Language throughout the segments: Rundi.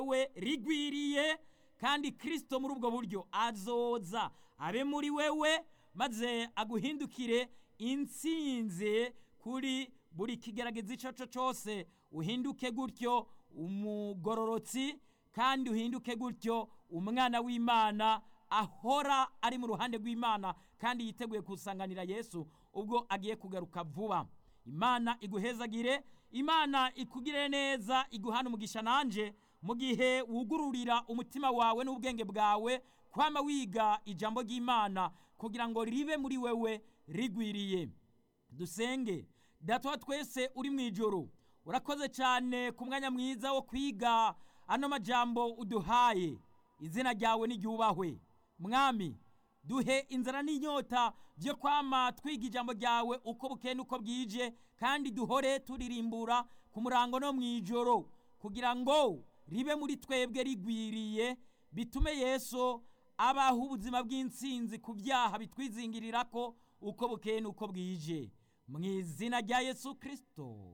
we rigwiriye kandi kirisito muri ubwo buryo azoza abe muri wewe maze aguhindukire intsinzi kuri buri kigerageza icyo cyo cyose uhinduke gutyo umugororotsi kandi uhinduke gutyo umwana w'imana ahora ari mu ruhande rw'imana kandi yiteguye kusanganira yesu ubwo agiye kugaruka vuba imana iguhezagire imana ikugire neza iguhana umugisha nanjye mu gihe wugururira umutima wawe n'ubwenge bwawe kwama wiga ijambo ry'imana kugira ngo ribe muri wewe rigwiriye dusenge data twese uri mu ijoro urakoze cyane ku mwanya mwiza wo kwiga ano majambo uduhaye izina ryawe n'iryubahwe mwami duhe inzara n'inyota byo kwama twiga ijambo ryawe uko bukeye n'uko bwije kandi duhore turirimbura ku murango no mu ijoro kugira ngo ribe muri twebwe rigwiriye bitume yesu abaho ubuzima bw'insinzi ku byaha bitwizingirira ko uko bukeye n'uko bwije mu izina rya yesu kirisito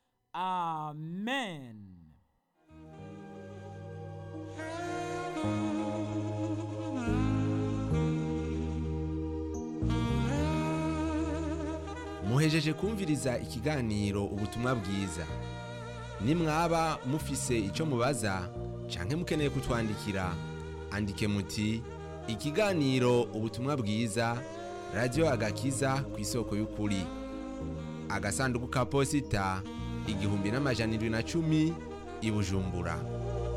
amen muhejeje kumviriza ikiganiro ubutumwa bwiza nimwaba mufise icyo mubaza canke mukeneye kutwandikira andike muti ikiganiro ubutumwa bwiza radiyo agakiza ku isoko y'ukuri agasanduku ka posita igihumbi n'amajana indwi na cumi i bujumbura